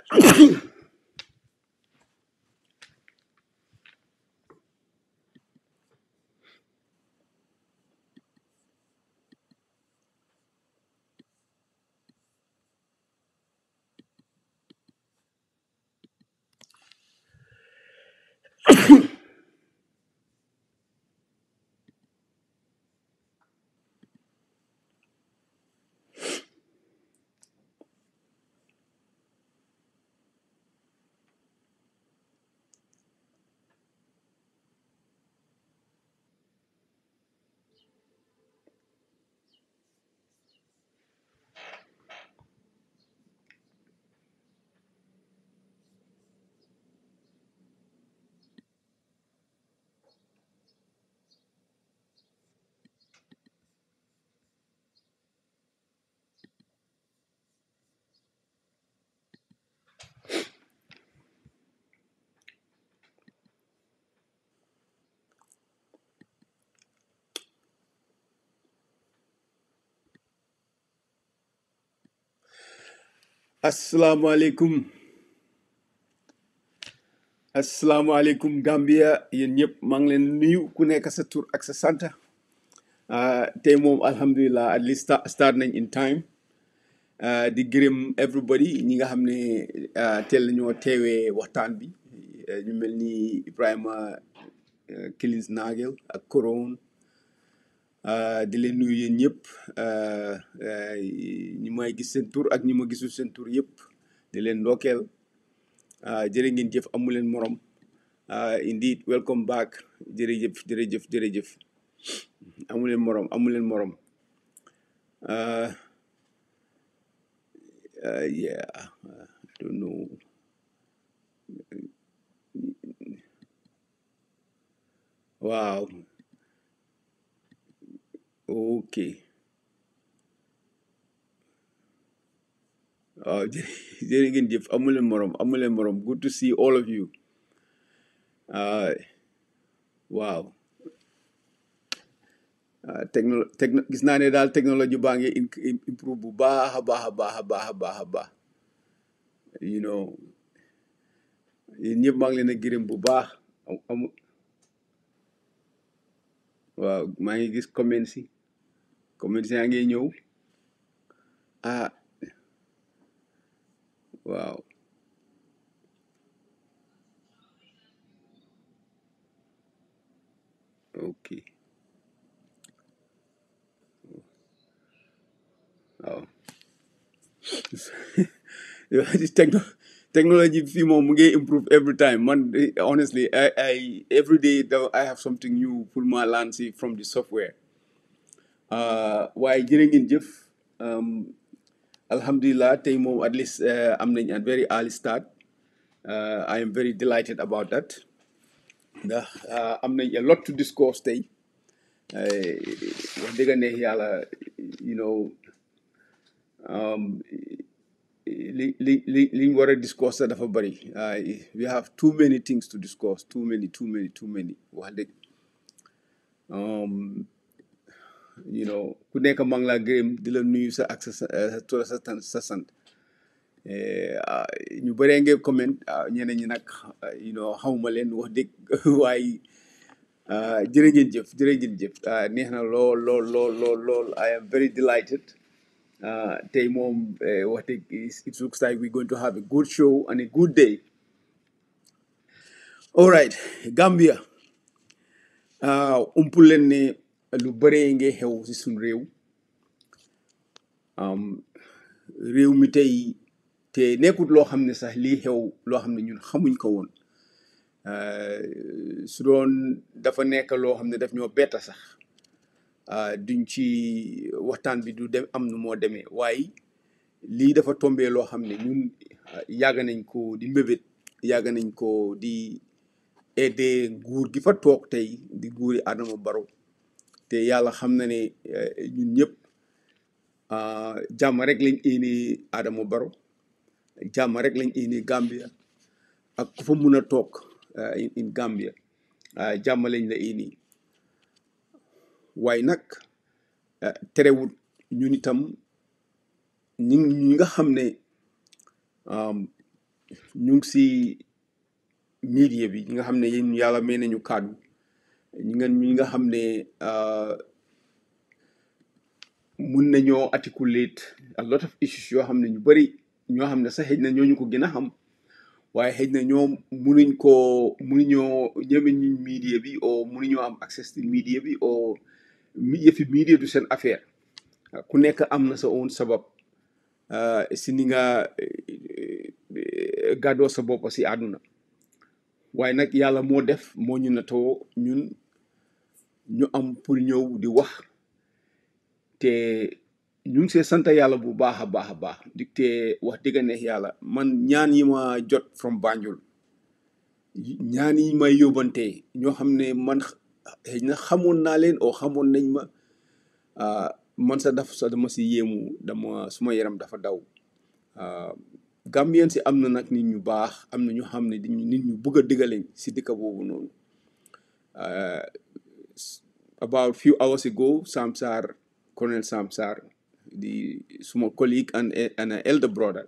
asalaamaaleykum asalaamaaleykum Gambia yéen ñëpp maa ngi leen nuyu ku nekk sa tur ak sa sant ah, tey moom alhamdulilah at least sta- start nañ in time ah, di gërëm everybody ñi nga xam ne ah, teel nañoo teewee waxtaan bi eh, ñu mel ni Ibrahima eh, Kilis Nagel ak Koron ah, di leen nuyu yéen ñëpp ah, ah, ñi may gis seen tur ak ñi ma gisul seen tur yëpp di leen ndokkeel ah, jërë ngeen jëf amu leen morom ah, indeed welcome back jërëjëf jërëjëf jërëjëf amu leen morom amu leen morom ah, ah, yeah I don't know waaw ok waaw jërë jërë ngeen jëf amu leen morom amu leen morom good to see all of you ah, waaw ah, techno techno gis naa ne daal technologie baa ngi in- in- improve bu baax a baax a baax a baax a baax a baax you know yéen ñëpp maa ngi leen a gërëm bu baax am- amu waaw maa ngi gis comments yi comments yaa ngi ñëw ah waaw ok waaw This techno technology fii moom mu ngi improve every time man eh, honestly I, I every day though, I have something new pour ma learn si from the software uh, waaye jërë ngeen jëf um, alhamdulillah tey moom at least uh, am nañ a very early start uh, I am very delighted about that ndax uh, am nañ a lot to discuss tey uh, wax dëgg neex yàlla you know um, li li li li ñu war a discuss sax dafa bëri uh, we have too many things to discuss too many too many too many wax dëgg um, you know ku nekk maa ngi laa gërëm di la nuyu sa ak sa sa sa tur sa tan- sa sant Eh, ah, ñu bëree ngeen comment ah, ñeneen ñi nag ah, you know xawma leen wax dëgg waaye ah, jërë ngeen jëf jërë ngeen jëf ah, neex na lool lool lool lool lool I am very delighted ah, tey moom eh, wax dëgg is- it looks like we're going to have a good show and a good day all right Gambia ah, umpul leen ne lu bëree nge xew si suñ réew am réew mi tey te nekkut loo xam ne sax lii xew loo xam ne ñun xamuñ ko woon Euh, su doon dafa nekk loo xam ne daf ñoo betta sax ah, duñ ci waxtaan bi du dem am nu moo demee waaye lii dafa tombee loo xam ne ñun ah, yàgg nañ ko di mbébét yàgg nañ ko di aider nguur gi fa toog tey di nguuri Adama Barrow te yàlla xam na ne eh, ñun ñëpp ah, jàmm rek lañ éenee Adama Barrow jàmm rek lañ éenee Gambia ak ku fa mun a toog ah, in in Gambia ah, jàmm lañ la éenee waaye nag ah, terewut ñun itam ñi ñi nga xam ne um, ñu ngi si media bi ñi nga xam ne yéen yàlla may nañu kàddu ñi nga ñi nga xam ne mun nañoo articulate a lot of issues yoo xam ne ñu bëri ñoo xam ne sax xëj na ñooñu ko gën a xam waaye xëj na ñoom munuñ koo munuñoo ñeme ñu media bi o munuñoo am access to media bi o yëfi media du seen affaire ku nekk am na sa own sabab si ni nga gàddoo sa bopp si àdduna waaye nag yàlla moo def moo ñu natoo ñun ñu am pour ñëw di wax te ñu ngi see sant yàlla bu baax a baax a baax di te wax dëgg neex yàlla man ñaan yi ma jot from Banjul ñaan yi may yóbbante ñoo xam ne man xëy na xamoon naa leen oo xamoon nañ ma man sa daf sa dama si yéemu dama suma yaram dafa daw Gambien si am na nag nit ñu baax am na ñu xam ne nit ñu bëgg a diggaleñ si dëkk boobu noonu about few hours ago Sam Sarr Colonel Sam Sarr di suma colleague and and elder brother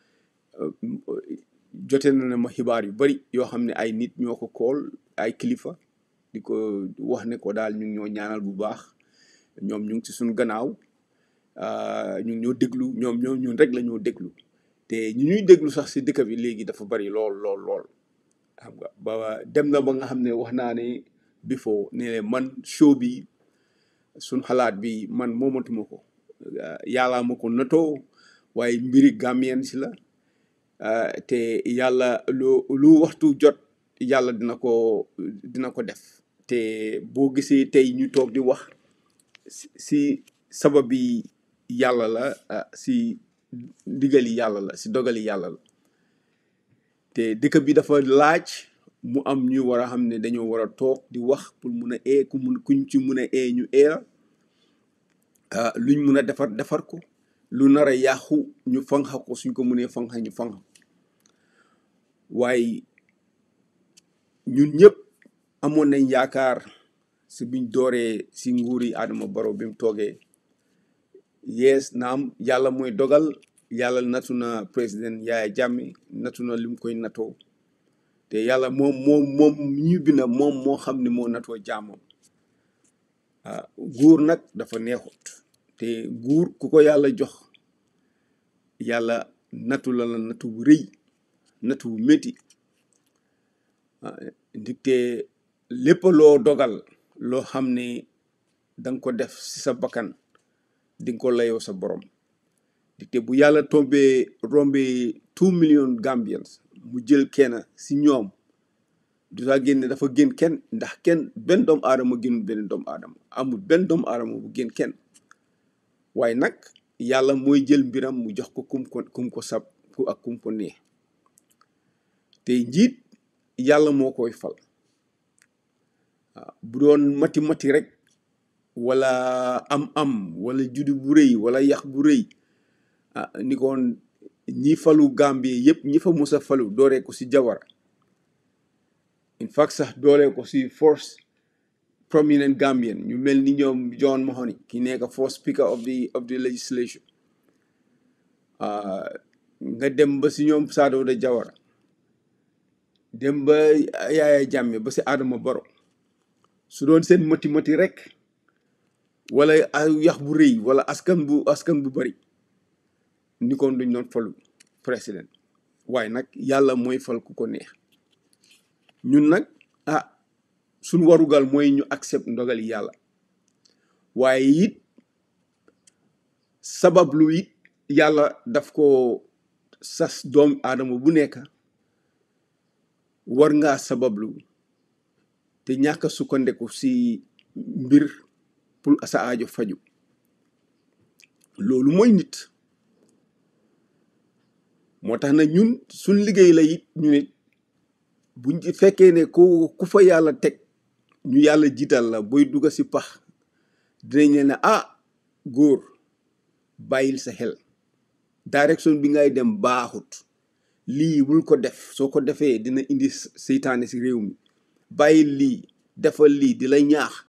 jote na ne ma xibaar yu bari yoo xam ne ay nit ñoo ko kool ay kilifa di ko wax ne ko daal ñu ngi ñoo ñaanal bu baax ñoom ñu ngi ci suñu gannaaw ñu ngi ñoo déglu ñoom ñoom ñun rek la ñoo déglu te ñu ñuy déglu sax si dëkk bi léegi dafa bari lool lool lool xam nga ba dem na ba nga xam ne wax naa ne before ne man show bi suñ xalaat bi man moomatuma ko yàllaa ma ko natoo waaye mbiri Gambien si la te yàlla lu lu waxtu jot yàlla dina ko dina ko def te boo gisee tey ñu toog di wax si sabab bi yàlla la si ndigali yàlla la si dogali yàlla la te dëkk bi dafa laaj mu am ñu war a xam ne dañoo war a toog di wax pour mun a ee ku mun kuñ ci mun a ee ñu eera luñ mun a defar defar ko lu nar a yàqu ñu fanxa ko suñ ko munee fanxa ñu fanxa waaye ñun ñëpp amoon nañ yaakaar si biñ dooree si nguuri Adama Barrow bi mu toogee yees naam yàlla mooy dogal yàlla natu na président Yaya Jammeh natu na lim koy natoo te yàlla moom moom moom ñu binda moom moo xam ne moo natoo jaamam nguur nag dafa neexut te nguur ku ko yàlla jox yàlla natu la la natu bu rëy natu bu métti ndigte lépp loo dogal loo xam ne danga ko def si sa bakkan di nga ko layoo sa borom ndigte bu yàlla tombee rombee two million Gambians mu jël kenn si ñoom du saa génne dafa gën kenn ndax kenn benn doomu aadama gënul benn doomu aadama amul benn doomu aadama bu gën kenn waaye nag yàlla mooy jël mbiram mu jox ko kum ko kum ko sab ku ak kum ko neex te njiit yàlla moo koy fal waaw bu doon mati mati rek wala am am wala juddu bu rëy wala yax bu rëy ah ni koon ñi falu Gambie yëpp ñi fa musa falu dooree ko si Jawara in fact sax dooree ko si first prominent Gambian ñu mel ni ñoom John Mahoney ki nekk first speaker of the of the legislation nga dem ba si ñoom Saadoo da Jawara dem ba Yaaya Jammeh ba si Adama Barrow su doon seen mati mati rek wala yax bu rëy wala askan bu askan bu bari ni kon duñ doon falu président waaye nag yàlla mooy fal ku ko neex ñun nag ah suñ warugal mooy ñu accept ndogali yàlla waaye it sabablu it yàlla daf ko sas doom aadama bu nekk war ngaa sabablu te ñàkk a sukkandeku si mbir pour sa aajo faju loolu mooy nit moo tax na ñun suñ liggéey la it ñu nit buñ ci fekkee ne ku ku fa yàlla teg ñu yàlla jiital la booy dugga si pax dinañ leen ne ah góor bàyyil sa xel direction bi ngay dem baaxut lii bul ko def soo ko defee dina indi seytaane si réew mi bàyyil lii defal lii di la ñaax